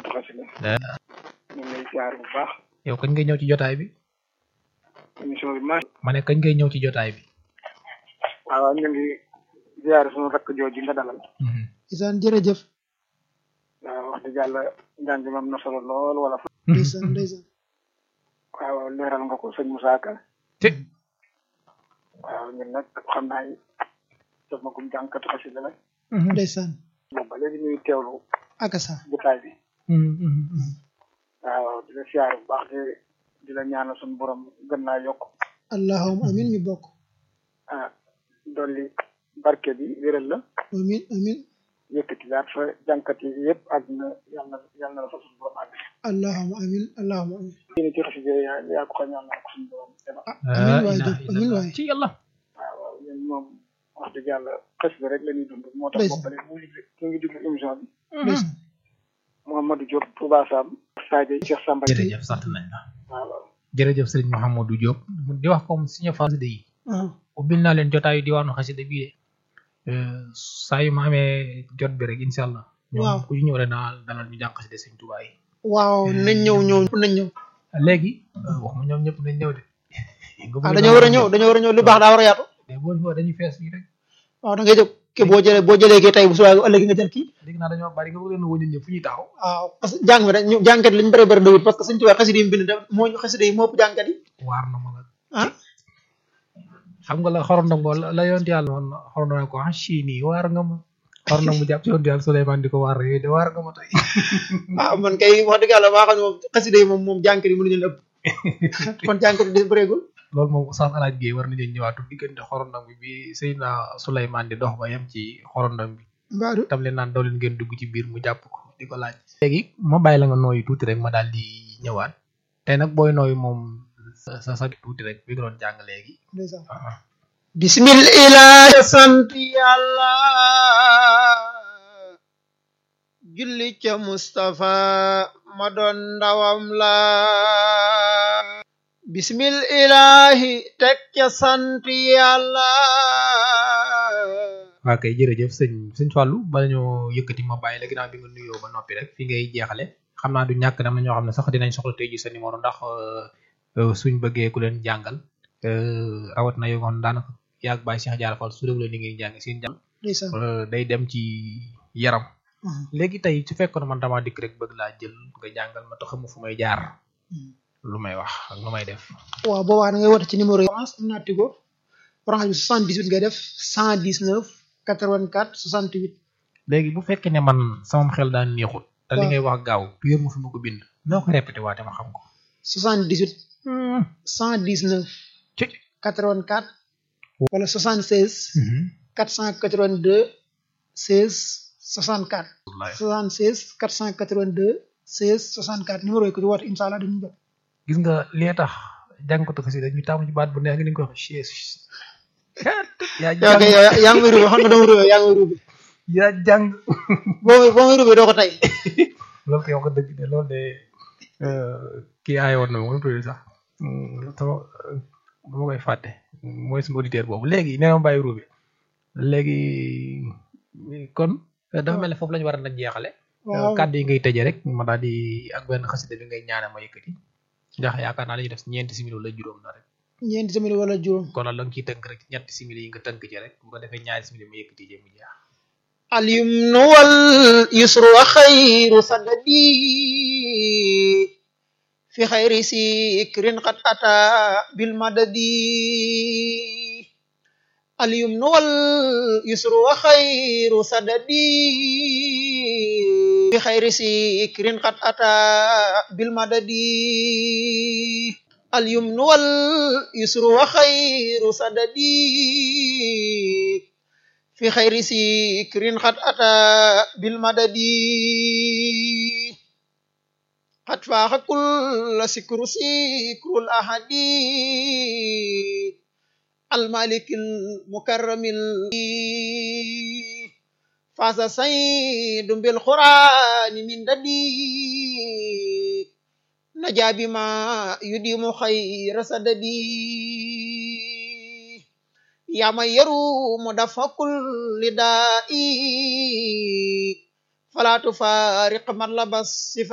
jànkatu xasida ñu ngi lay ziar bu baax yow kañ ngay ñëw ci jotaay bi émission bi ma ma ne kañ ngay ñëw ci jotaay bi waaw ñu ngi ziar suñu rakk jooju nga dalal isaan jërëjëf waaw wax dëgg yàlla njàng mi am na solo lool wala ndeysaan ndeysaan waaw leeral nga ko sëñ Moussa Ka te waaw ñun nag xam naa ni def ma gum jànkatu xasida la ndeysaan moom ba léegi ñuy teewlu akasa jotaay bi waaw di la ziar bu baax di di la ñaanal suñu borom gën naa yokk allahumma amin ñu bokk ah dolli barke bi wéral la amin amin yëkkati daal fa jànkat yi yëpp àdduna yàlla na yàlla na la fa suñu borom àgg allahumma amin allahumma amin yéen ci xasida yaa yaa ko xam yàlla na ko suñu borom defal amin waay Diop amin waay ci yàlla waaw waaw ñun moom wax dëgg yàlla xasida rek la ñuy dund moo tax Ndeysaan. boppale mu ngi mu ngi déglu émission bi ndeysaan Mouhamadou Diop Touba Sam Sadio Cheikh Samba jërëjëf sant nañ la waaw waaw jërëjëf sëriñ Mouhamadou Diop di wax comme suñu xasida yi ah ubbil naa leen jotaayu diwaanu xasida bii de saa yu ma amee jot bi rek incha allah ñoom Waaw. ku ñu ñëw rek naa dalal ñu jàng xasida sëñ Tuubaa yi waaw nañ ñëw ñëw nañ ñëw léegi wax ma ñoom ñëpp nañ ñëw de ah dañoo war a ñëw dañoo war a ñëw lu baax daa war a yaatu de boo ñëwee dañuy fees fii rek waaw da ngay jóg ke boo jëlee boo jëlee kii tey bu subaa ëllëg nga jël kii dégg naa dañoo bari nga bëgg leen woo ñun ñëpp fu ñuy taxaw waaw parce que jàng bi rek ñu jàngkat li ñu bëri bëri dawut parce que suñu tubaab xasida yi mu bind da moo ñu xasida yi moo ëpp jàngkat yi waar na ma nag ah xam nga la xorondongo la la yonent yàlla woon xorondongo ko ah chii nii waar nga ma xorondongo mu jàpp ci yonent yàlla Suleymaan di ko waar yooyu de waar nga ma tey ah man kay wax dëgg yàlla maa xam ne moom xasida yi moom moom jàngkat yi mënuñu leen ëpp kon jàngkat yi des bëreegul loolu moom Oustaz Alaaj Guèye war nañu ñëwaatu diggante xorondong bi bi Seydina Suleymaan di dox ba yem ci xorondong bi mbaadu tam leen naan daw leen ngeen dugg ci biir mu jàpp ko di ko laaj léegi ma bàyyi la nga nooyu tuuti rek ma daal di ñëwaat tey nag booy nooyu moom sa sa sa tuuti rek bi nga doon jàng léegi ndeysaan ah bismillahi sant yàlla julli ca Mustafa ma doon ndawam la bismillahi teg ca sant yàlla waa kay jërëjëf sëñ sëñ Fallou bala ñoo yëkkati ma bàyyi la ginnaaw bi nga nuyoo ba noppi rek fi ngay jeexale xam naa du ñàkk dam na ñoo xam ne sax dinañ soxla tey ji sa numéro ndax euh, euh, suñ bëggee ku leen jàngal euh, rawat na yoon daanaka yaag Baye Cheikh Diarra Fall su déglu ni ngeen jàng seen jàng ndeysaan euh, day dem ci yaram Mhm. léegi tey su fekkoon man damaa dikk rek bëgg laa jël nga jàngal ma taxamu fu may jaar Mhm. lu may wax ak lu may def waaw boobaa da ngay woote ci numéro yi orange am naa tigo orange bi 78 ngay def 119 84 68 léegi bu fekkee ne man sama xel daan neexut te li Waaw. ngay wax gaaw yor ma fi ma ko bind noo ko répété waate ma xam ko 78 119 ci 84 wala 76 482 16 64 wallaay 76 482 16 64 numéro yi ko ci woote incha allah dañu jot gis nga li tax jàngkatu xasida ñu taamu ci baat bu neex nga ni nga ko wax chaise yaa yow kay jàng yow yaa ngi may rubé xam nga dama rubé yaa ngi may rubé yaa jàng boo may boo may rubé doo ko tey loolu koy wax nga dëgg de loolu de kii aaye woon na ma tudd sax sama dama koy fàtte mooy sama auditeur boobu léegi nee na ma bàyyi ruube léegi kon dafa mel ne foofu la ñu war a na jeexale waaw kàddu yi ngay tëjee rek ma daal di ak benn xasida bi ngay ñaane ma yëkkati ndax yaakaar naa la ñuy def ñeenti simili wala juróom na rek ñeenti simili wala juróom kon nag la nga ciy tënk rek ñetti simili yi nga tënk ci rek bu ko defee ñaari simili ma yëkkati jëm jeex اليمن واليسر وخير سددي في خير سكر قد أتى بالمدد اليمن واليسر وخير سددي في خير سكر قد أتى بالمدد اليمن واليسر وخير سددي في خير سكر قد أتى بالمدد قد فاق كل سكر سكر الأحد المالك المكرم فاز سيد بالقرآن من ددي نجا بما يديم خير سددي يا من يروم دفع كل داء فلا تفارق من لبس